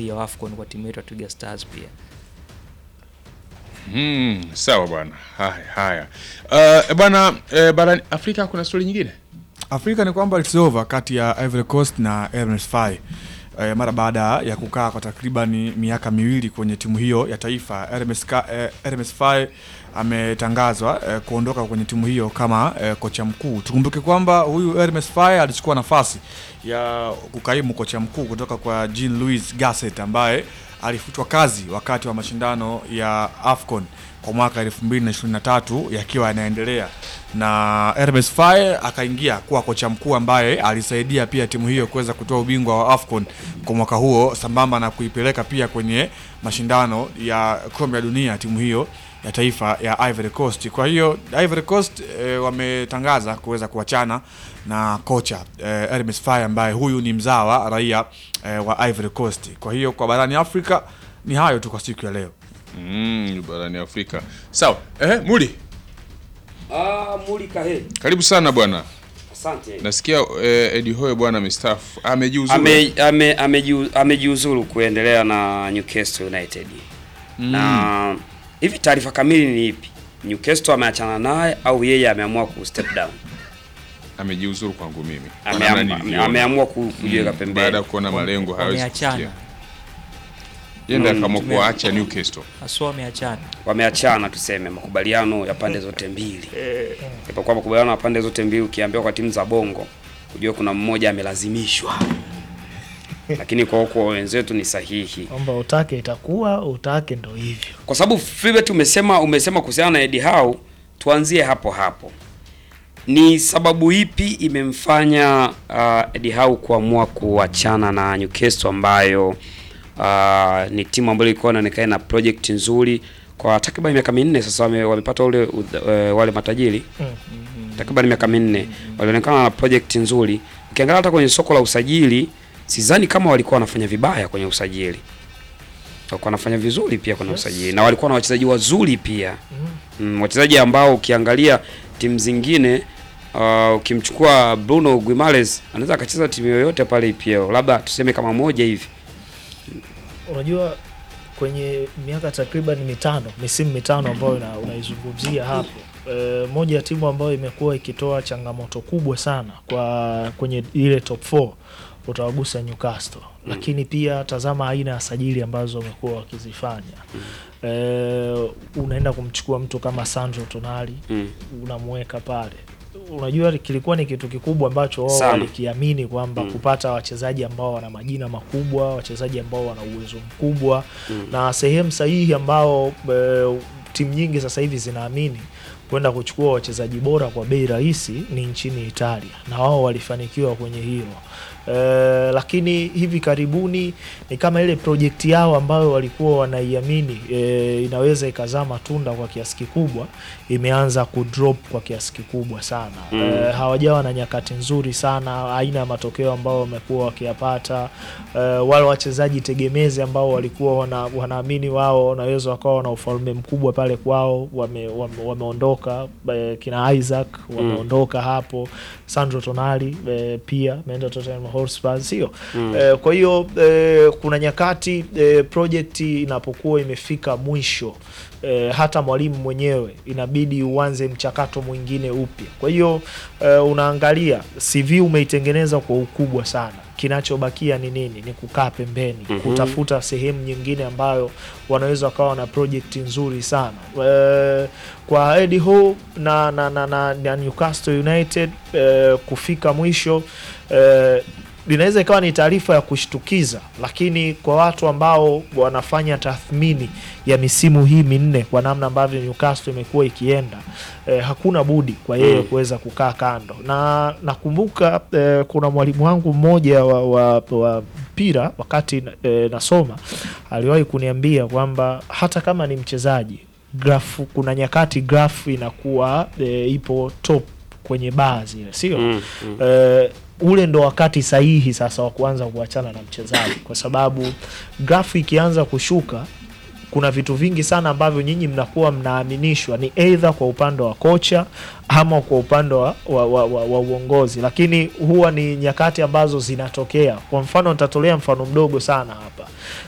hii ya AFCON kwa timu yetu ya Twiga Stars pia. Hmm, sawa bwana. Haya haya. Uh, bwana eh, barani Afrika kuna stori nyingine? Afrika ni kwamba it's over kati ya Ivory Coast na RMS FAI e, mara baada ya kukaa kwa takriban miaka miwili kwenye timu hiyo ya taifa. RMS, Ka- eh, RMS FAI ametangazwa eh, kuondoka kwenye timu hiyo kama eh, kocha mkuu. Tukumbuke kwamba huyu RMS FAI alichukua nafasi ya kukaimu kocha mkuu kutoka kwa Jean Louis Gasset ambaye alifutwa kazi wakati wa mashindano ya AFCON kwa mwaka 2023 yakiwa yanaendelea na Hermes Faye akaingia kuwa kocha mkuu ambaye alisaidia pia timu hiyo kuweza kutoa ubingwa wa AFCON kwa mwaka huo sambamba na kuipeleka pia kwenye mashindano ya kombe la dunia timu hiyo ya taifa ya Ivory Coast. Kwa hiyo Ivory Coast e, wametangaza kuweza kuachana na kocha e, Hermes Faye ambaye huyu ni mzawa raia e, wa Ivory Coast. Kwa hiyo kwa barani Afrika ni hayo tu kwa siku ya leo. Mm, barani Afrika. Sawa. Eh, Muli, Ah, Mulika he. karibu sana bwana. Asante. Nasikia eh, Eddie Hoye bwana amestaafu. Amejiuzuru. Ame, ame, amejiu- amejiuzuru kuendelea na Newcastle United. Na hivi taarifa kamili ni ipi? Newcastle ameachana naye au yeye ameamua ku step down? Amejiuzuru kwangu mimi. Kwa Ameam- namna nilivyoona. ameamua ku- kujiweka Mm, pembeni. Baada ya kuona malengo hawezi Wameachana. kufikia. Yeye ndiye Mm, akaamua tume- kuacha Newcastle. Haswa wameachana. Wameachana tuseme makubaliano ya pande zote mbili. Ipokuwa makubaliano ya pande zote mbili ukiambiwa kwa timu za Bongo, kujua kuna mmoja amelazimishwa. Lakini kwa huko wenzetu ni sahihi. kwamba utake itakuwa utake ndo hivyo kwa sababu Philbert umesema umesema kuhusiana na Eddie Howe, tuanzie hapo hapo. Ni sababu ipi imemfanya uh, Eddie Howe kuamua kuachana na Newcastle ambayo uh, ni timu ambayo ilikuwa inaonekana na project nzuri kwa takriban miaka minne sasa wame, wamepata ule uh, wale matajiri takriban miaka minne walionekana na project nzuri. Ukiangalia hata kwenye soko la usajili, sidhani kama walikuwa wanafanya vibaya kwenye usajili walikuwa wanafanya vizuri pia kwenye Yes. usajili na walikuwa na wachezaji wazuri pia mm, wachezaji ambao ukiangalia timu zingine uh, ukimchukua Bruno Guimaraes anaweza akacheza timu yoyote pale EPL, labda tuseme kama moja hivi. unajua kwenye miaka takriban mitano misimu mitano ambayo una- unaizungumzia hapo e, moja ya timu ambayo imekuwa ikitoa changamoto kubwa sana kwa kwenye ile top 4 utawagusa Newcastle lakini pia tazama aina ya sajili ambazo wamekuwa wakizifanya e, unaenda kumchukua mtu kama Sandro Tonali Mm. unamweka pale unajua kilikuwa ni kitu kikubwa ambacho wao Sana. walikiamini kwamba Mm. kupata wachezaji ambao wana majina makubwa wachezaji ambao wana uwezo mkubwa na sehemu sahihi ambao e, timu nyingi sasa hivi zinaamini kwenda kuchukua wachezaji bora kwa bei rahisi ni nchini Italia na wao walifanikiwa kwenye hilo e, lakini hivi karibuni ni kama ile projekti yao ambayo walikuwa wanaiamini e, inaweza ikazaa matunda kwa kiasi kikubwa imeanza kudrop kwa kiasi kikubwa sana Mm. e, hawajawa na nyakati nzuri sana aina ya matokeo ambao wamekuwa wakiyapata e, wale wachezaji tegemezi ambao walikuwa wana, wanaamini wao wanaweza wakawa wana ufalme mkubwa pale kwao wame, wame, wameondoka e, kina Isaac wameondoka hapo Sandro Tonali e, pia ameenda Tottenham Hotspur sio e, kwa hiyo e, kuna nyakati e, project inapokuwa imefika mwisho e, hata mwalimu mwenyewe inabidi uanze mchakato mwingine upya. Kwa hiyo e, unaangalia CV umeitengeneza kwa ukubwa sana, kinachobakia ni nini? Ni kukaa pembeni Mhm. kutafuta sehemu nyingine ambayo wanaweza wakawa na project nzuri sana e, kwa Eddie Howe na, na, na, na, na Newcastle United e, kufika mwisho e, linaweza ikawa ni taarifa ya kushtukiza, lakini kwa watu ambao wanafanya tathmini ya misimu hii minne kwa namna ambavyo Newcastle imekuwa ikienda eh, hakuna budi kwa yeye Mm. kuweza kukaa kando, na nakumbuka eh, kuna mwalimu wangu mmoja wa, wa, wa mpira wakati eh, nasoma aliwahi kuniambia kwamba hata kama ni mchezaji grafu, kuna nyakati grafu inakuwa eh, ipo top kwenye baa zile, sio Mm, mm. eh, ule ndo wakati sahihi sasa wa kuanza kuachana na mchezaji, kwa sababu grafu ikianza kushuka kuna vitu vingi sana ambavyo nyinyi mnakuwa mnaaminishwa ni eidha kwa upande wa kocha ama kwa upande wa, wa, wa, wa, wa uongozi, lakini huwa ni nyakati ambazo zinatokea. Kwa mfano, nitatolea mfano mdogo sana hapa